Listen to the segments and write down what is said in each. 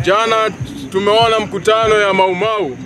Jana tumeona mkutano ya Maumau,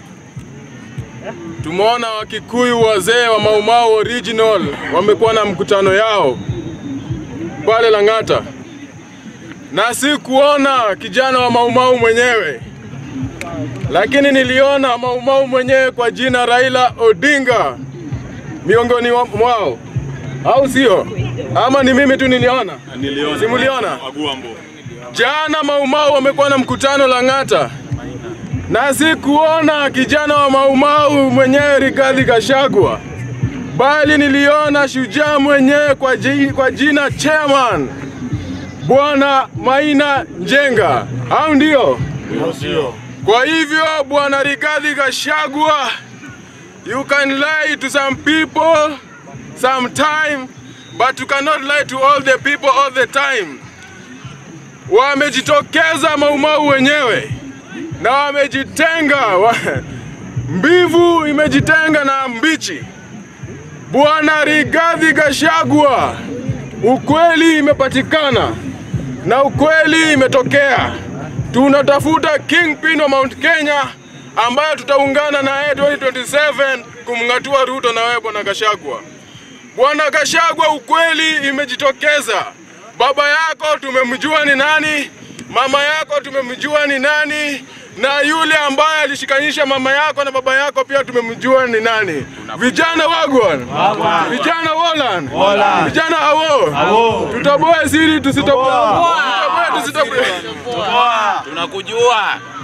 tumeona Wakikuyu wazee wa Maumau original wamekuwa na mkutano yao pale Lang'ata, na si kuona kijana wa Maumau mwenyewe, lakini niliona Maumau mwenyewe kwa jina Raila Odinga miongoni wa- mwao, au sio? Ama ni mimi tu niliona? Niliona. Simuliona? Aguambo. Jana Maumau wamekuwa na mkutano Lang'ata, na si kuona kijana wa Maumau mwenyewe Rigathi Gachagua, bali niliona shujaa mwenyewe kwa, ji, kwa jina chairman Bwana Maina Njenga, au ndio? Ndio. Kwa hivyo Bwana Rigathi Gachagua, you can lie to some people sometime, but you cannot lie to all the people all the time wamejitokeza Maumau wenyewe na wamejitenga wa, mbivu imejitenga na mbichi. Bwana Rigathi Gachagua, ukweli imepatikana na ukweli imetokea. Tunatafuta kingpin wa Mount Kenya ambayo tutaungana na yeye 2027 kumng'atua Ruto na wewe Bwana Gachagua. Bwana Gachagua, ukweli imejitokeza. Baba yako tumemjua ni nani, mama yako tumemjua ni nani, na yule ambaye alishikanisha mama yako na baba yako pia tumemjua ni nani. Vijana wagwan, vijana wolan, vijana awo, tutoboe siri tusitoboe, tutoboe tusitoboe. Tunakujua.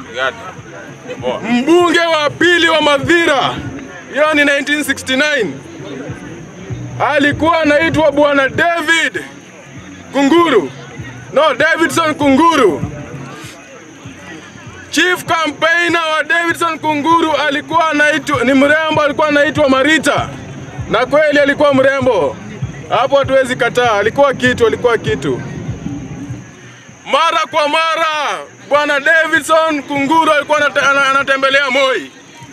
Mbunge wa pili wa Madhira, hiyo ni 1969, alikuwa anaitwa bwana David Kunguru, no Davidson Kunguru. Chief campaigner wa Davidson Kunguru alikuwa anaitwa ni mrembo, alikuwa anaitwa Marita, na kweli alikuwa mrembo, hapo hatuwezi kataa, alikuwa kitu, alikuwa kitu. Mara kwa mara bwana Davidson Kunguru alikuwa anate- ana- anatembelea Moi,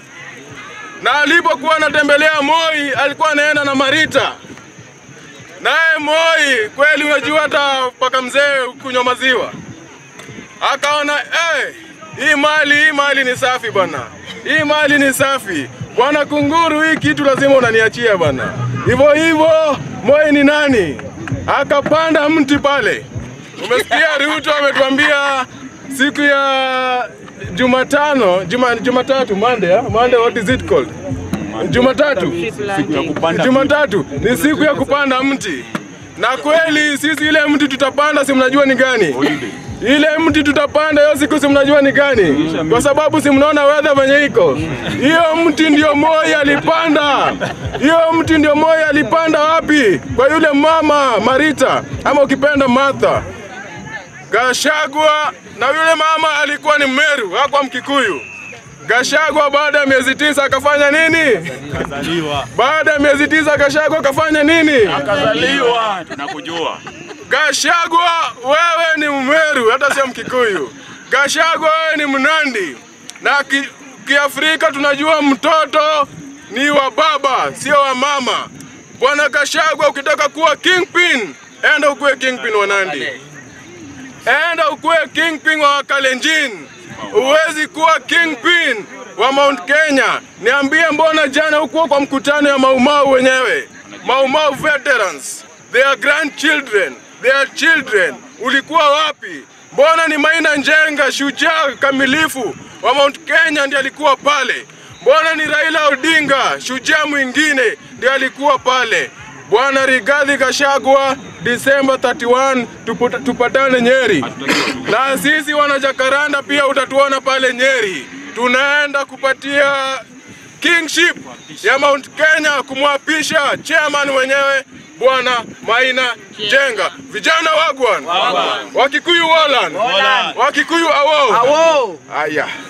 na alipokuwa anatembelea Moi alikuwa anaenda na Marita. Naye Moi kweli, unajua hata mpaka mzee kunywa maziwa, akaona eh, hii mali hii mali ni safi bwana, hii mali ni safi bwana Kunguru, hii kitu lazima unaniachia bwana. Hivyo hivyo Moi ni nani? Akapanda mti pale. Umesikia Ruto ametuambia siku ya Jumatano, Juma, Jumatatu, Monday, ah? Monday, what is it called? Jumatatu. Siku ya kupanda. Jumatatu ni siku ya kupanda mti, na kweli sisi ile mti tutapanda, si mnajua ni gani? Ile mti tutapanda hiyo siku, si mnajua ni gani? Kwa sababu si mnaona weather venye iko. Hiyo mti ndio Moi alipanda, hiyo mti ndio Moi alipanda wapi? Kwa yule mama Marita, ama ukipenda Martha Gachagua, na yule mama alikuwa ni Mmeru, hakuwa Mkikuyu. Gachagua baada ya miezi tisa akafanya nini? Kazaliwa. Baada ya miezi tisa Gachagua akafanya nini? Kazaliwa. Tunakujua. Gachagua, wewe ni Mmeru, hata sio Mkikuyu. Gachagua, wewe ni Mnandi, na ki, Kiafrika tunajua mtoto ni wa baba, sio wa mama. Bwana Gachagua, ukitaka kuwa kingpin, enda ukuwe kingpin wa Nandi, enda ukuwe kingpin wa Kalenjin. Huwezi kuwa kingpin wa Mount Kenya. Niambie, mbona jana hukuwa kwa mkutano ya Maumau wenyewe? Maumau veterans, their grandchildren, their children, ulikuwa wapi? Mbona ni Maina Njenga, shujaa kamilifu wa Mount Kenya, ndiye alikuwa pale? Mbona ni Raila Odinga, shujaa mwingine, ndiye alikuwa pale? Bwana Rigathi Gachagua, Disemba 31 tuputa- tupatane Nyeri, na sisi wana Jakaranda pia utatuona pale Nyeri. Tunaenda kupatia kingship ya Mount Kenya kumwapisha chairman wenyewe Bwana Maina Njenga. Vijana wagwan, Wakikuyu wolan, Wakikuyu awo. Aya.